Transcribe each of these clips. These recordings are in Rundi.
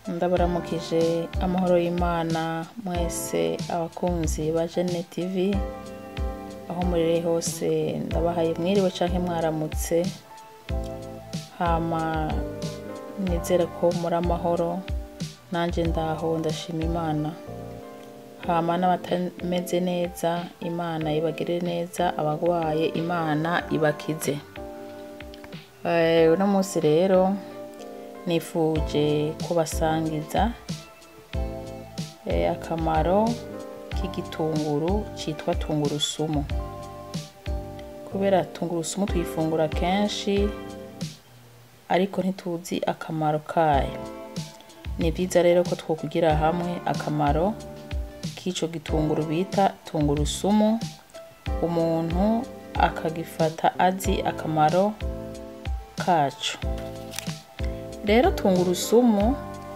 ndabaramukije amahoro y'imana mwese abakunzi ba jene tv aho murere hose ndabahaye mwiriwe canke mwaramutse hama nizere ko muri amahoro nanje ndaho ndashima imana hama n'abatameze neza imana ibagire neza abagwaye imana ibakize Eh, uno munsi rero nifuje kubasangiza eh, akamaro k'igitunguru citwa tungurusumu kubera tungurusumu tuyifungura kenshi ariko ntituzi akamaro kayo ni vyiza rero ko twokugira hamwe akamaro k'ico gitunguru bita tungurusumu umuntu akagifata azi akamaro kaco rero tungurusumu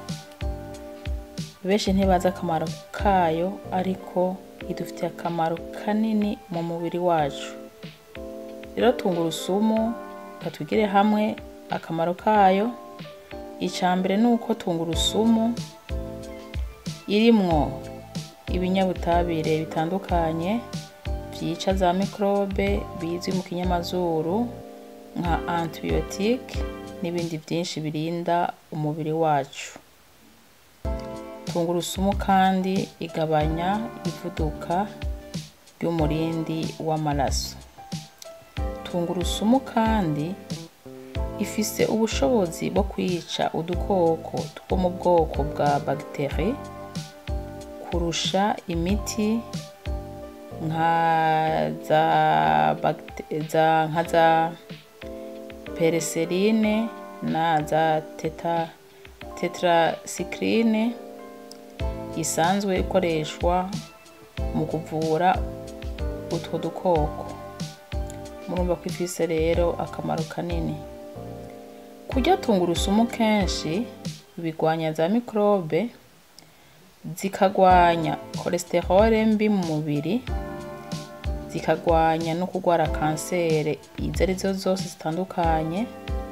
benshi ntibazi akamaro kayo ariko idufitiye akamaro kanini mu mubiri wacu rero tungurusumu katugire hamwe akamaro kayo ica mbere ni uko tungurusumu irimwo ibinyabutabire bitandukanye vyica za mikrobe bizwi mu kinyamazuru nka antibiotique n'ibindi vyinshi birinda umubiri wacu tungurusumu kandi igabanya ivuduka ry'umurindi w'amaraso tungurusumu kandi ifise ubushobozi bwo kwica udukoko two mu bwoko bwa bagiteri kurusha imiti nka za, bagite- za, nka za pereserine na za teta, tetracycline isanzwe ikoreshwa mu kuvura utwo dukoko murumva ko ifise rero akamaro kanini kurya tungurusumu kenshi bigwanya za mikrobe zikagwanya cholesterol mbi mu mubiri zikagwanya no kurwara kansere izo arizo zose zitandukanye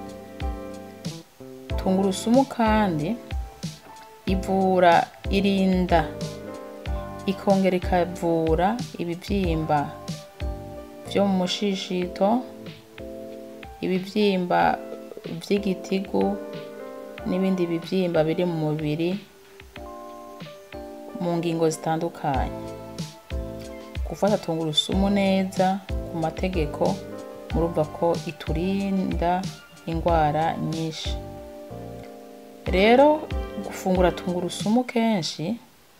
tungurusumu kandi ivura irinda ikongera ikavura ibivyimba vyo mu mushishito ibivyimba vy'igitigu n'ibindi bivyimba biri mu mubiri mu ngingo zitandukanye gufata tungurusumu neza ku mategeko murumva ko iturinda indwara nyinshi rero gufungura tungurusumu kenshi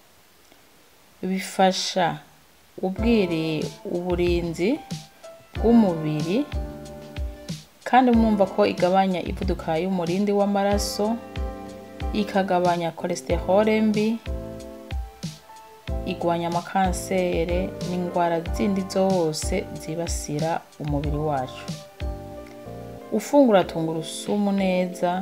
bifasha ubwiri uburinzi bw'umubiri kandi mwumva ko igabanya ivuduka y'umurindi w'amaraso ikagabanya cholesterol mbi igwanya amakansere n'indwara zindi zose zibasira umubiri wacu ufungura tungurusumu neza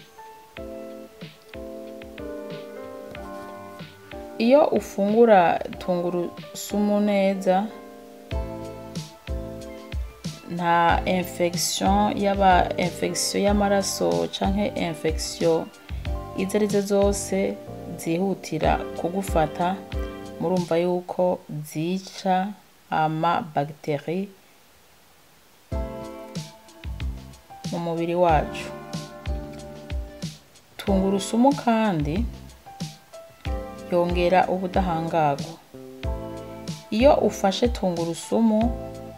iyo ufungura tungurusumu neza nta infection yaba infection y'amaraso canke infection izo arizo zose zihutira kugufata murumva yuko zica ama bagiteri mu mubiri wacu tungurusumu kandi yongera ubudahangarwa iyo ufashe tungurusumu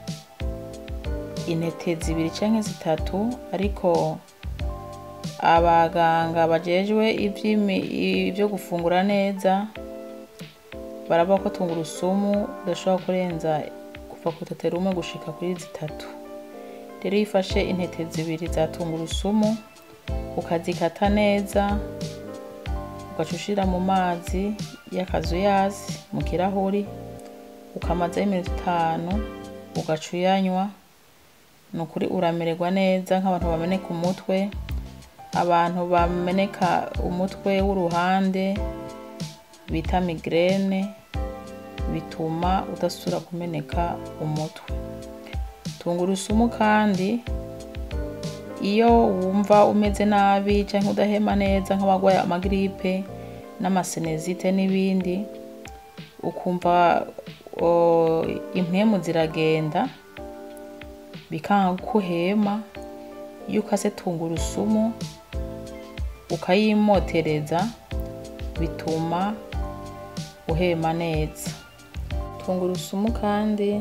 intete zibiri canke zitatu ariko abaganga bajejwe ivy'imi- ivyo gufungura neza baravuga ko tungurusumu udashobora kurenza kuva ku rutete rumwe gushika kuri zitatu rero iyo ufashe intete zibiri za tungurusumu ukazikata neza ugaca ushira mu mazi y'akazuyazi mu kirahuri ukamazaho iminota itanu ugaca uyanywa ni ukuri uramererwa neza nk'abantu bameneka umutwe abantu bameneka umutwe w'uruhande bita migrene bituma udasubira kumeneka umutwe tungurusumu kandi iyo wumva umeze nabi cyangwa udahema neza nk'abarwaye amagiripe n'amasenezite n'ibindi ukumva o, impwemu ziragenda bikanga ko uhema iyo ukase tungurusumu ukayimotereza bituma uhema neza tungurusumu kandi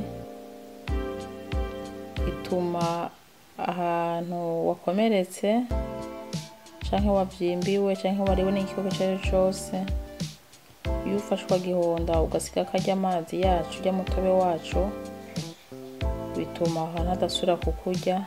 ituma ahantu wakomeretse canke wavyimbiwe canke wariwe n'igikoko ico ari cyo cose iyo ufashe ukagihonda ugasiga karya amazi yacu urya mutobe wacu bituma aho hantu hadasubira kukurya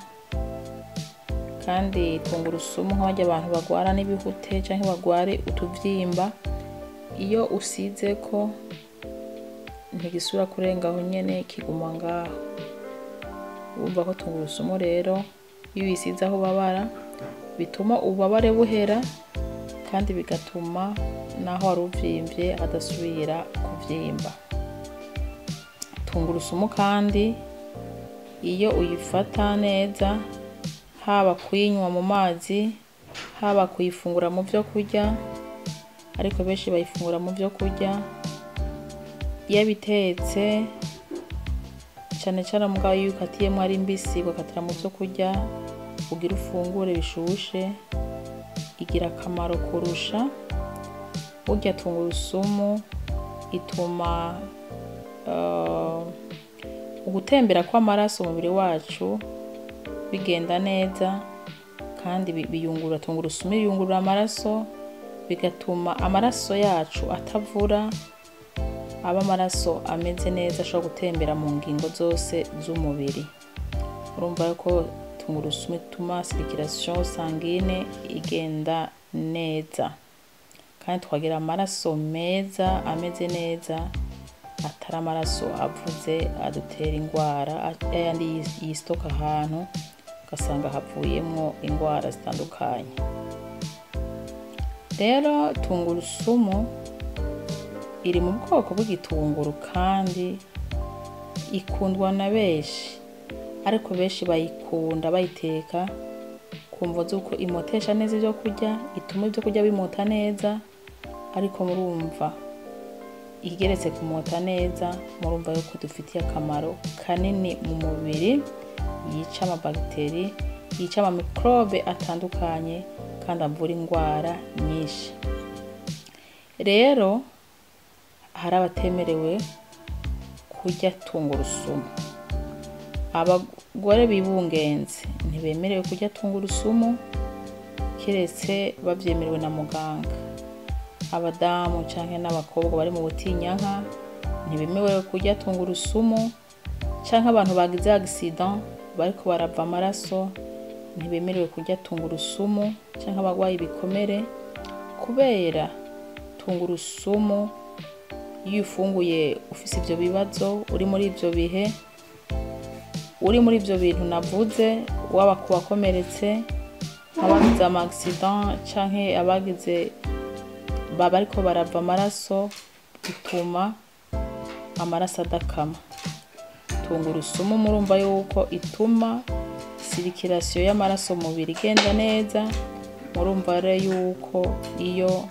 kandi tungurusumu nk'abarya abantu bagwara n'ibihute canke bagware utuvyimba iyo usizeko ntigisubira kurenga aho nyene kiguma ngaho urumva ko tungurusumu rero iyo uyisize aho ubabara bituma ububabare buhera kandi bigatuma n'aho wari uvyimbye hadasubira kuvyimba tungurusumu kandi iyo uyifata neza haba kuyinywa mu mazi haba kuyifungura mu vyo kurya ariko benshi bayifungura mu vyo kurya iyo bitetse cane cane mugabo iyo ukatiyemwo ari mbisi ugakatira mu vyo kurya ugira ufungure bishushe igira akamaro kurusha burya tungurusumu ituma uh, ugutembera kw'amaraso mu mubiri wacu bigenda neza kandi bi- biyungurura tungurusumu biyungurura amaraso bigatuma amaraso yacu atavura aba amaraso ameze neza ashobora gutembera mu ngingo zose z'umubiri urumva yuko tungurusumu ituma circulation sanguine igenda neza kandi tukagira amaraso meza ameze neza atari amaraso avuze adutera indwara ayandi yis- yisitoka ahantu ugasanga havuyemwo indwara zitandukanye rero tungurusumu iri mu bwoko bw'igitunguru kandi ikundwa na benshi ariko benshi bayikunda bayiteka kumva z'uko imotesha neza ibyo kurya ituma ibyo kurya bimota neza ariko murumva igeretse kumota neza murumva yuko dufitiye akamaro kanini mu mubiri yica amabagiteri yica amamikrobe atandukanye kandi avura indwara nyinshi rero hari abatemerewe kurya tungurusumu abagore bibungenze ntibemerewe kurya tungurusumu keretse babyemerewe na muganga abadamu canke n'abakobwa bari mu butinyanka ntibemerewe kurya tungurusumu canke abantu bagize accident bariko barava amaraso ntibemerewe kurya tungurusumu canke abagwaye ibikomere kubera tungurusumu iyo ufunguye ufise ivyo bibazo uri muri ivyo bihe uri muri ivyo bintu navuze waba ku wakomeretse abagize ama accident canke abagize baba ariko barava amaraso bituma amaraso adakama tungurusumu murumva yuko ituma sirikirasiyo y'amaraso mu mubiri igenda neza murumva rero yuko iyo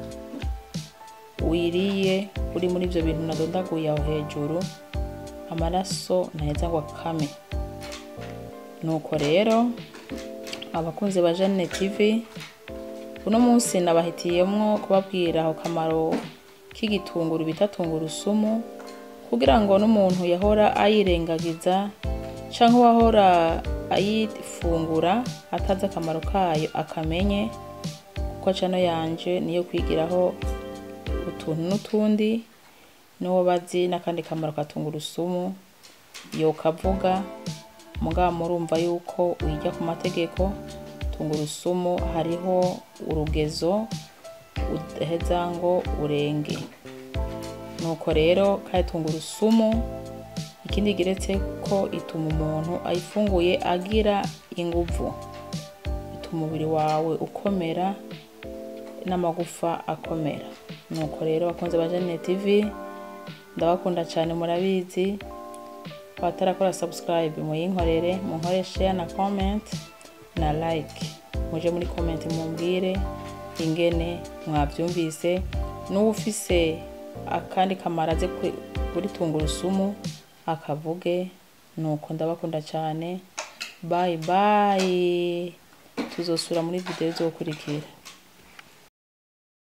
wiriye uri muri ivyo bintu nadondaguye aho hejuru amaraso ntaheza ngo akame nuko rero abakunzi ba Jeanne TV uno munsi nabahitiyemwo kubabwira ako kamaro k'igitunguru bita tungurusumu kugira ngo n'umuntu yahora ayirengagiza canke uwahora ayifungura atazi akamaro kayo akamenye kuko cano yanje niyo kwigiraho utuntu n'utundi n'uwo bazi n'akandi kamaro ka tungurusumu yokavuga mugabo murumva yuko uyijya ku mategeko tungurusumu hariho urugezo udaheza ngo urenge nuko rero kandi tungurusumu ikindi igeretse ko ituma umuntu ayifunguye agira inguvu ituma umubiri wawe ukomera n'amagufa akomera nuko rero bakunze ba Jeanne TV ndabakunda cyane murabizi abatarakora subscribe muyinkorere munkorere share na comment na like muje muri comment mumbwire ingene mwavyumvise n'uwufise akandi kamaro aze kuri- kuri tungurusumu akavuge nuko ndabakunda cyane bye bye tuzosura muri video izokurikira